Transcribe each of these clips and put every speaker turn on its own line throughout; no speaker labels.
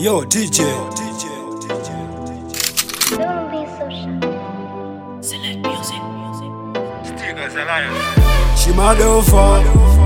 Yo, DJ.
Don't be so shy.
Shimadofa.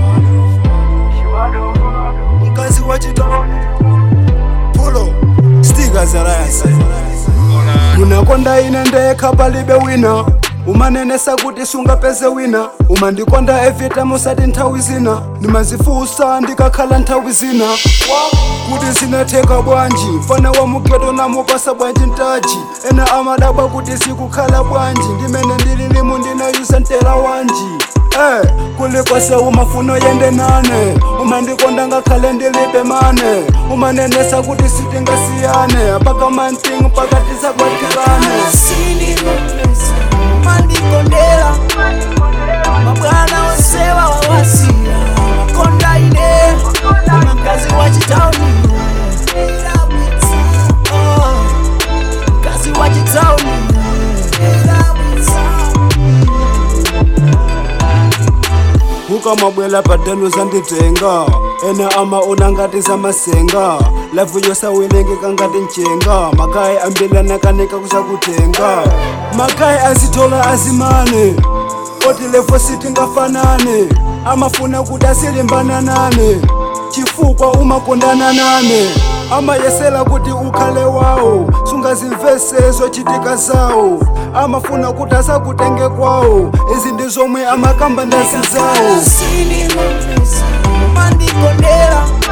Mkazi wa chitoni. Pulo. Stiga za rayasi. unakonda ine ndekha palibe wina umanenesa kuti sungapeze wina umandikonda evita musati nthawi zina ndimazifusa ndikakhala nthawi zina kuti zinatheka bwanji mfana wa mugeto namupasa bwanji mtaji ena amadabwa kuti sikukhala bwanji ndimene ndili limu ndinayusa ntela wanji Eh, kulikwase umafuno yende nane umandikonda ngakhale ndilibe mane umanenesa kuti sitingasiyane paka mantingu pakati sakwatikane
sindinomesa mandikondela mabwana onsewa wawasiya makonda ine mkazi wa chitauni Oh, mkazi wa chitauni
ukamabwela padano zanditenga ena amaona ngati zamasenga lavu yosawelengeka ngati mchenga makayi ambilanakanika kusakutenga makayi azitola azimane oti levo sitingafanane amafuna kuti asilimbana nane chifukwa umakondana nane amayesera kuti ukhale wawo sungazimvese zochitika zawo amafuna kuti asakutenge kwawo izi ndi zomwe amakamba ndazi zawo
sindinomesa mandikondela